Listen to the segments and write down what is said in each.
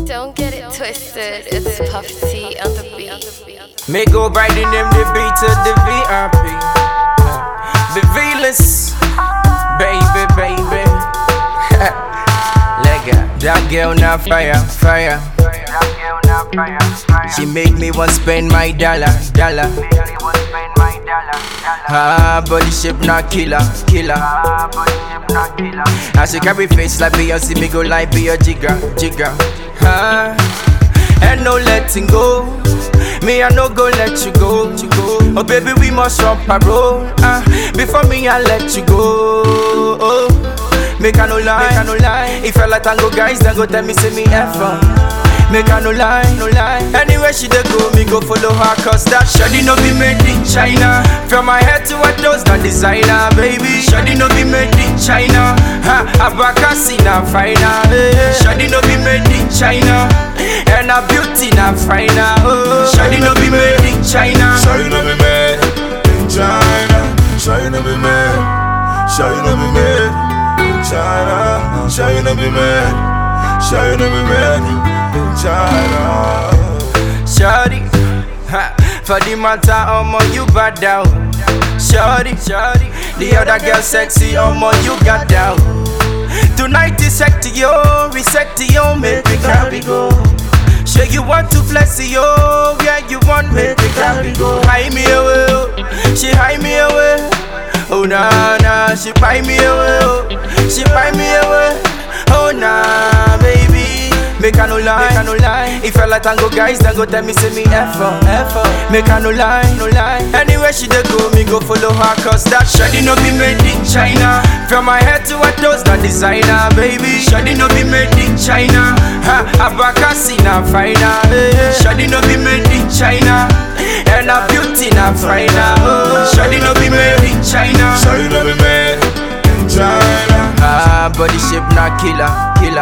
Don't get it twisted, it's Puff T on the beat. Me go riding them the beat to the VIP. The V-less, baby, baby. Lega, that girl now fire, fire. She make me want spend my dollar, dollar. Ah, body shape not killer, killer. As she carry face like Beyonce, me go like be a jigger, jigger. Ah, and no letting go. Me I no go let you go, you go. Oh baby, we must run parole. Ah, before me I let you go. Oh, make I no lie, make I no lie. If I like tango guys, then go tell me say me F on. Make I no lie, no lie. Anywhere she dey go, me go follow her Cause that shawty no be made in China From my head to her toes, that designer, baby Shawty no be made in China Ha, Abakasi na finer eh. Shawty no be made in China And her beauty na finer oh. Shawty no be made in China Sure you know me made in China. Sure you know me made. Sure you know me made in China. Sure you know me made. Sure you know me made in China. Shawty, ha, for the matter, omo you bad out. Shawty, shawty, the other girl sexy, omo you got down. Tonight is sexy, yo, we sexy, yo, make me carry go. Sure you want to flex, yo, yeah you want me to carry go. Hide me away, oh. she hide me away. Oh nah nah, she buy me away, oh. she buy me away. Oh nah, baby. Make I no lie, make I no lie. If I like tango guys, then go tell me say me F up, F up. Make I no lie, no lie. Anywhere she dey go, me go follow her cause that shawty no be made in China. From my head to her toes, that designer, baby. Shawty no be made in China. Ha, Abakasi na finer. eh. Shawty no be made in China. And her beauty na finer. Oh, shawty no be made in China. Sure you know me made in China. Ah, body shape na killer, killer.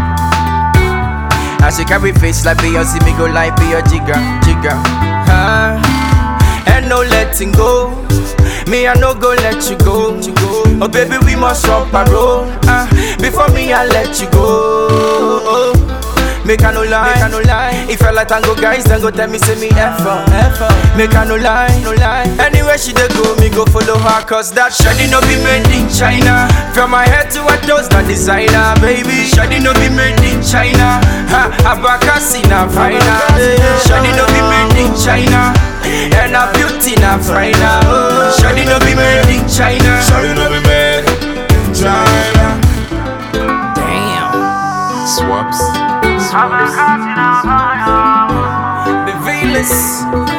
As she carry face like Beyonce, me go like be a jigger, jigger. Ah, and no letting go. Me I no go let you go, you go. Oh baby, we must run parole. Ah, before me I let you go. Oh, make I no lie, make I no lie. If I like tango guys, then go tell me say me F up, F up. Make I no lie, no lie. Anywhere she dey go, me go follow her cause that shawty no be made in China. From my head to her toes, that designer, baby. Shawty no be made in China. Ha, Abakasi na finer. eh. Shawty no be made in China. And her beauty na finer. Oh, shawty no be made in China. Sure you know me made in China. Damn. Swaps. The V-less.